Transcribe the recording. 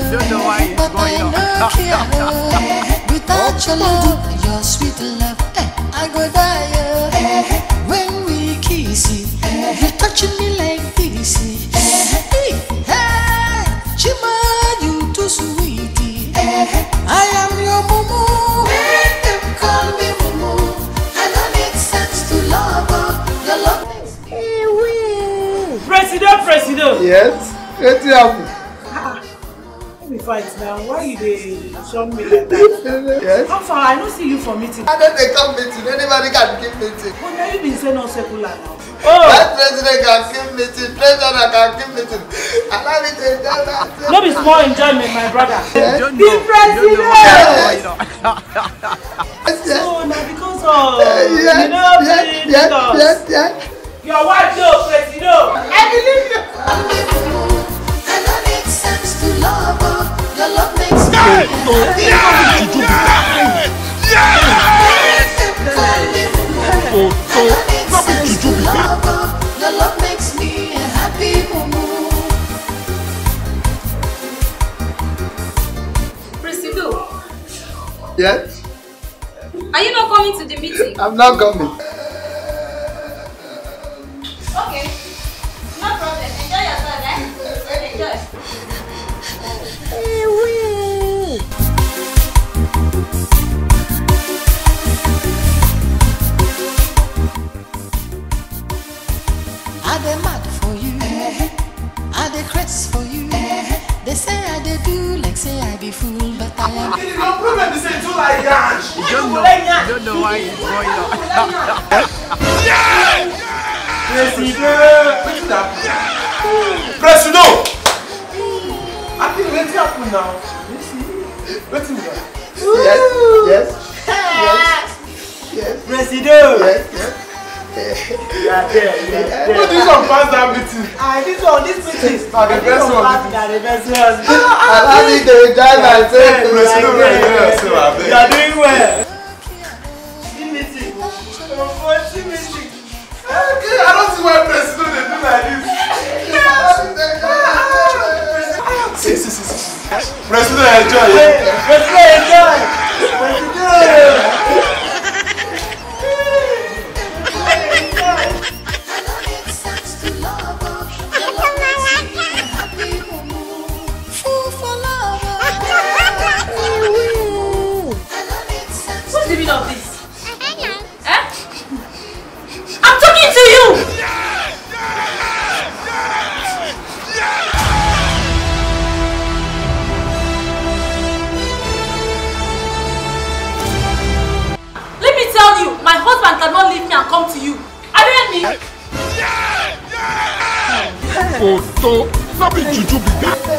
don't know why it's but going I on. no care. oh. Without your love, your sweet love, eh, I go die. oh. When we kiss, you touching me like this. Hey, hey, Chima, you too sweet. I am your mumu. Let them call me mumu. I don't make sense to love. oh. Your love makes me President, President. Yes. Wetin happen? Let me fight now. Why you dey shun me like that? Yes. How far? I no see you for meeting. I don't dey come meeting. Anybody can keep meeting. But now you been say no secular now. That president can keep meeting. President can keep meeting. Allow me to enjoy myself. No be small enjoyment, my brother. Yes. Don't The know, don't know president. why it's going on. Yes, yes. So na because of Yes, you know yes, the yes, Lagos. yes, yes. Your wife no president. I believe you. I don't make sense to love. oh. Your love makes me Oh, so, no be juju be that. Your love makes me a happy mumu. Presido, Yes. are you not coming to the meeting? I'm not coming. Okay. No problem. Enjoy yourself, eh? Enjoy. I dey mad for you. I dey craze for you. They say I dey do like say I be fool, but I am. Your problem is say you like that. You don't know, you don't know why it's going on. Presido! I think wetin happen now? Wetin be that? Yes, yes, yes, yes, President. yes, yes. You are there. You are there. Who this one pass that meeting? Ah, this one, this meeting. Na the best one. Na the best one. Allow me to enjoy myself. Presido wey you know yourself You abeg. are doing well. See meeting. Oh, see meeting. Okay, I don't see why Presido dey do like this. See, see, see, see. Presido enjoy. Hey, Yeah? President, enjoy. President. I don't make sense to love. oh. Your love makes me a happy mumu. Fool for love. oh. I don't make sense What's to the meaning of this? Eh? I'm talking to you! Let me tell you, my husband cannot leave me and come to you. Are you hear me? Oh, so, no be juju be that.